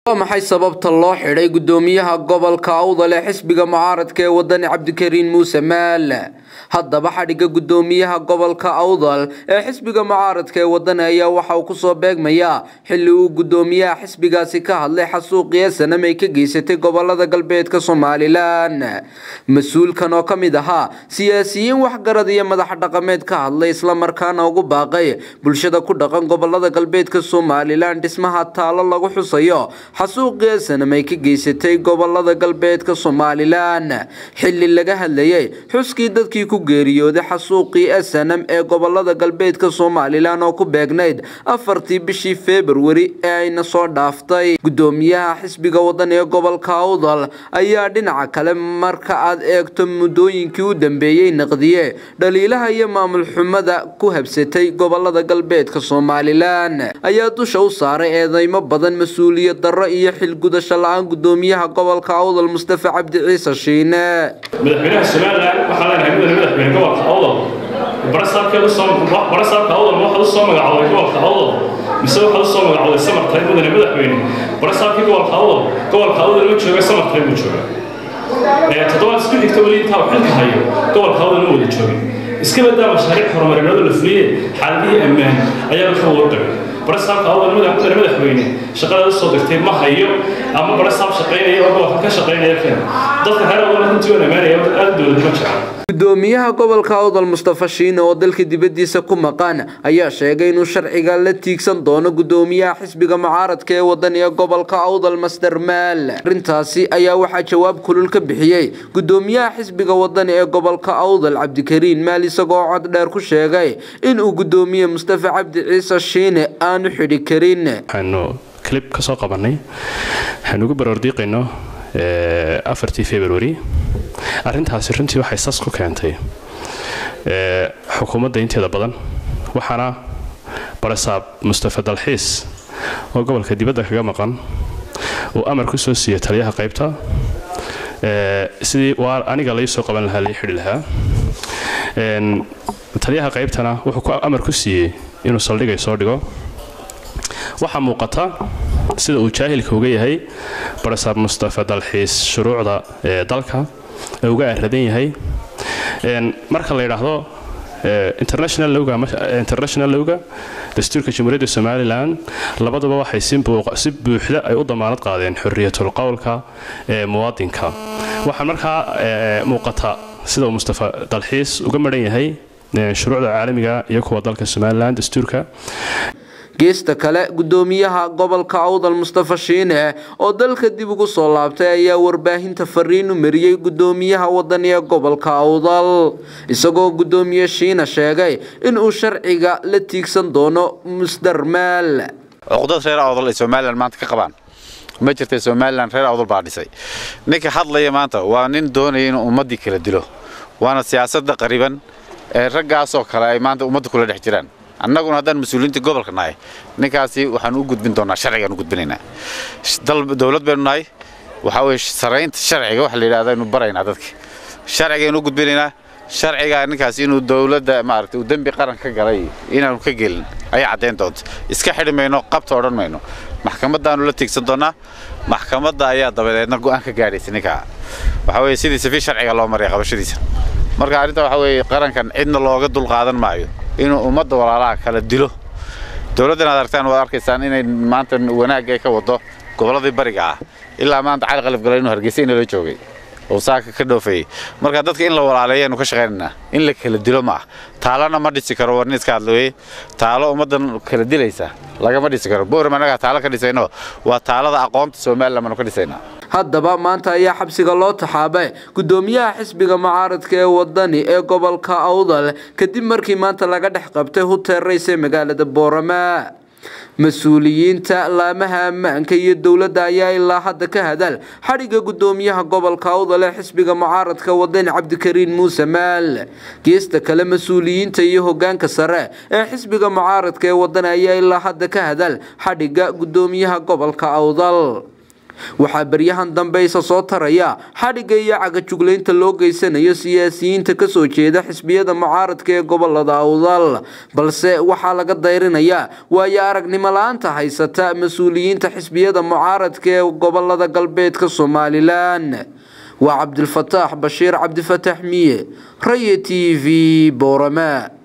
waa maxay sababta loo xidhay gudoomiyaha gobolka awdal ee xisbiga mucaaradka ee wadani cabdikariin muuse maal haddaba xadhigga gudoomiyaha gobolka awdal ee xisbiga mucaaradka ee wadani ayaa waxa uu kusoo beegmayaa xilli uu gudoomiyaha xisbigaasi ka hadlay xasuuqii sanam ay ka geysatay gobolada galbeedka somalilan mas-uulkan oo ka mid ahaa siyaasiyiin waxgarad iyo madax dhaqameed ka hadlay islamarkaana ugu baaqay bulshada ku dhaqan gobolada galbeedka somalilan dhismaha taalo lagu xusayo xasuuqii sanam ay ka geysatay gobolada galbeedka somalilan xilli laga hadlayay xuskii dadkii ku geeriyooday xasuuqii sanam ee gobolada galbeedka somalilan oo ku beegnayd afartii bishii februari ee ayna soo dhaaftay gudoomiyaha xisbiga wadan ee gobolka awdal ayaa dhinaca kale marka aad eegto muddooyinkii u dambeeyey naqdiye dhaliilaha iyo maamul xumada ku habsatay gobolada galbeedka somalilan ayaa dusha u saaray eedeymo badan mas-uuliyad darro iyo xilgudasho la-aan gudoomiyaha gobolka awdal mustafa cabdi ciise shiine madaxweynaha somalilan waxaa leenahay mudane madaxweyne gobolka awdal barasaabkeed usoo barasaabka awdal ma waxaad usoo magacooday gobolka awdal mise waxaad usoo magacooday samartay mudane madaxweyne barasaabkii gobolka awdal gobolka awdal ma jooga samartay buu jooga toddobaad isku xigta weli intaa xilka hayo gobolka awdal ma wada joogin iska badaa mashaariic horumarineed la fuliyey xaaladihii ammaan ayaa ka warqabay barasaabka awdal mudane madaxweyne shaqada soo dirtay ma hayo ama barasaab shaqaynaya oo gobolka ka shaqaynaya keen dadka reer awdal runtii waan ammaanaya aad dowlad ma jecel gudoomiyaha gobolka awdal mustafa shiine oo dalka dibadiisa ku maqan ayaa sheegay inuu sharciga la tiigsan doono gudoomiyaha xisbiga mucaaradka ee wadan ee gobolka awdal master maal arrintaasi ayaa waxaa jawaab kulul ka bixiyey gudoomiyaha xisbiga wadan ee gobolka awdal cabdikariin maal isagoo cod dheer ku sheegay inuu gudoomiye mustafa cabdi ciise shiine aanu xidhi karin waxaanu clib ka soo qabanay waxaanu ugu baroordiiqayno afartii february arrintaasi runtii waxay sas ku keentay xukuumadda inteeda badan waxaana barasaab mustafa dalxiis oo gobolka dibadda kaga maqan uu amar ku soo siiyey taliyaha qaybta sidii waa aniga lai soo qaban lahaa lai xidhi lahaa taliyaha qaybtana wuxuu ku amar ku siiyey inuu saldhigay soo dhigo waxaa muuqata sida uu jaahilka uga yahay barasaab mustafa dalxiis shuruucda ee dalka ee uga aradan yahay marka la yidhaahdo international lowga dastuurka jamhuuriyadda somalilan labaduba waxay si buuxda ay u damaanad qaadeen xoriyatul qowlka ee muwaadinka waxaa markaa muuqata sida uu mustafa dalxiis uga maran yahay shuruucda caalamiga iyo kuwa dalka somalilan dastuurka geesta kale gudoomiyaha gobolka awdal mustafa shiine oo dalka dib ugu soo laabtay ayaa warbaahinta fariin u mariyey gudoomiyaha wadan ee gobolka awdal isagoo gudoomiye shiine sheegay inuu sharciga la tiigsan doono musdar maal cuqdad reer awdal ay somalilan maanta ka qabaan ma jirta somalilan reer awdal baa dhisay ninka hadlaya maanta waa nin doonaya inuu ummaddii kala dilo waana siyaasadda qariban ee raggaasoo kale ay maanta ummadda kula dhex jiraan annaguna haddaan mas-uuliyiinta gobolka nahay ninkaasi waxaan u gudbin doonaa sharcigaan u gudbinaynaa dowlad baynu nahay waxaa weye saraynta sharciga waxa la yidhahda aynu baraynaa dadka sharcigaynu u gudbinaynaa sharcigaa ninkaasi inuu dowladda maaragtay uu dembi qaran ka galay inaanu ka gelin ayay caddayn doonta iska xidhi mayno qabta odhan mayno maxkamaddaanu la tiigsan doonaa maxkamadda ayaa dabadeedna go'aan ka gaadhaysa ninkaa waxaa weye sidiisa fi sharciga loo maraya qabashadiisa marka arrinta waxaa weeye qarankan cidna looga dulqaadan maayo inuu ummadda walaalaha kala dilo dowladdan aad aragtaan waad arkaysaan inay maanta wanaagga ay ka wado gobolladii bariga ah ilaa maanta cali qalif galay inuu hargeysa inala joogay oo saaka ka dhoofayey marka dadka in la walaaleeyaanu ka shaqaynaynaa in la kala dilo ma ah taalana ma dhisi karo warni iska hadlooye taalo ummaddan kala dilaysa lagama dhisi karo booram annagaa taalo ka dhisayno waa taalada aqoonta somalilan baanu ka dhisaynaa haddaba maanta ayaa xabsiga loo taxaabay gudoomiyaha xisbiga mucaaradka ee wadani ee gobolka awdal kadib markii maanta laga dhex qabtay huteer rays ee magaalada boorama mas-uuliyiinta laamaha ammaanka iyo dowladda ayaa ilaa hadda ka hadal xadhigga gudoomiyaha gobolka awdal ee xisbiga mucaaradka wadani cabdikariin muuse maal geesta kale mas-uuliyiinta iyo hogaanka sare ee xisbiga mucaaradka ee wadani ayaa ilaa hadda ka hadal xadhigga gudoomiyaha gobolka awdal waxaa beryahan dambe isa soo taraya xadhigga iyo cagajuglaynta loo geysanayo siyaasiyiinta kasoo jeeda xisbiyada mucaaradka ee gobolada awdal balse waxaa laga dayrinayaa waayo aragnimo la-aanta haysata mas-uuliyiinta xisbiyada mucaaradka ee gobolada galbeedka somalilan waa cabdilfataax bashiir cabdifataax miye raye t v boorama